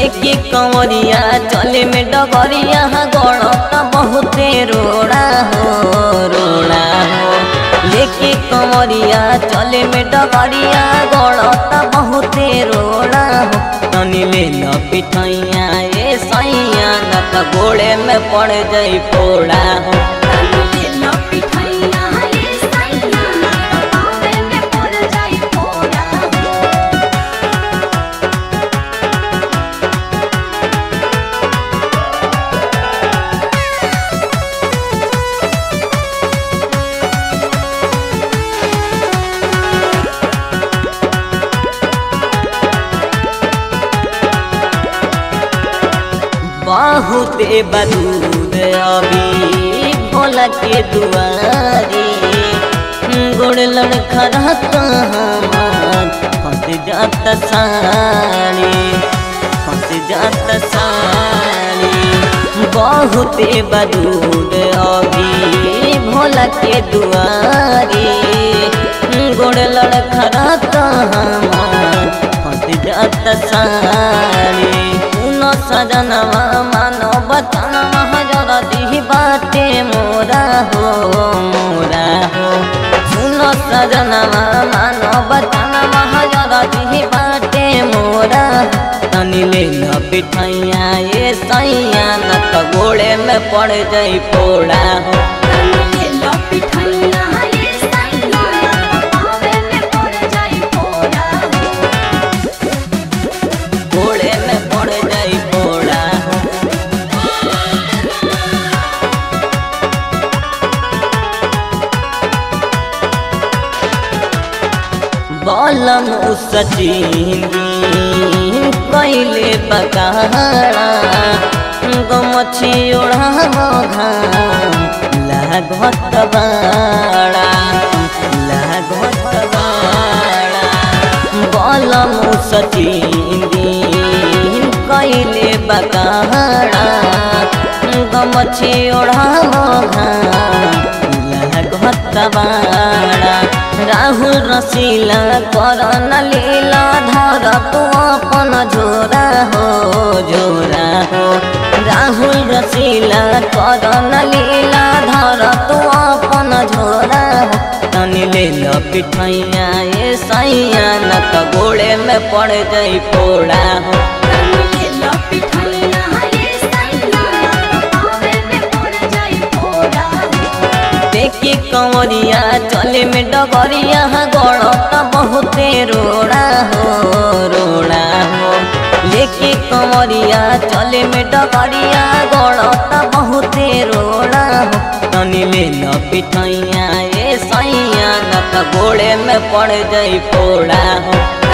लेके कंवरिया चले में डगरिया गड़त बहुते रोड़ा हो रोड़ा हो लेके कंवरिया चले में डगरिया गड़त बहुते रोड़ा हो तनी ले ल पिठैया ए सैया न त गोड़े में पड़ जाई फोड़ा हो लो पिठैया ये सैया पावे में पड़ जाई फोड़ा बहुते बदूद अभी भोला के दुआरी गोड़ लड़खड़त हमार फंस जात साड़ी फंस जात साड़ी बहुते बदूद अभी भोला के दुआरी गोड़ लड़खड़त हमार फंस जात साड़ी सुन सजनवा मानो बचनवा हजर दी बाटे मोरा हो मोरा हो सुन सजनवा मानो बचनवा हजर दी बाटे मोरा तनी ले ल पिठैया ये सैया न त गोड़े में पड़ जाई फोड़ा हो लो पिठैया ये सैया पावे में पड़ जाई फोड़ा गोड़े में पड़ जाई फोड़ा हो बलम सचिंगी कैले बकाड़ा गमछी ओढ़ाव घाम लागत बाड़ा लागत बाड़ा बलम सचिंगी कैले बकाड़ा गमछी ओढ़ाव घाम लागत बाड़ा राहुल रसीला करन लीला धर तू अपन झोरा हो झोरा हो राहुल रसीला करन लीला धर तू अपन झोरा हो तनी ले ल पिठैया ए सैया न त गोड़े में पड़ जाई फोड़ा हो लो पिठैया ये सैया पावे में पड़ जाई फोड़ा देखे कंवरिया चले में डगरिया गड़त बहुते रोड़ा हो रोड़ा हो लेके कंवरिया चले में डगरिया गड़त बहुते रोड़ा हो तनी ले ल पिठैया ए सैया न त गोड़े में पड़ जाई फोड़ा हो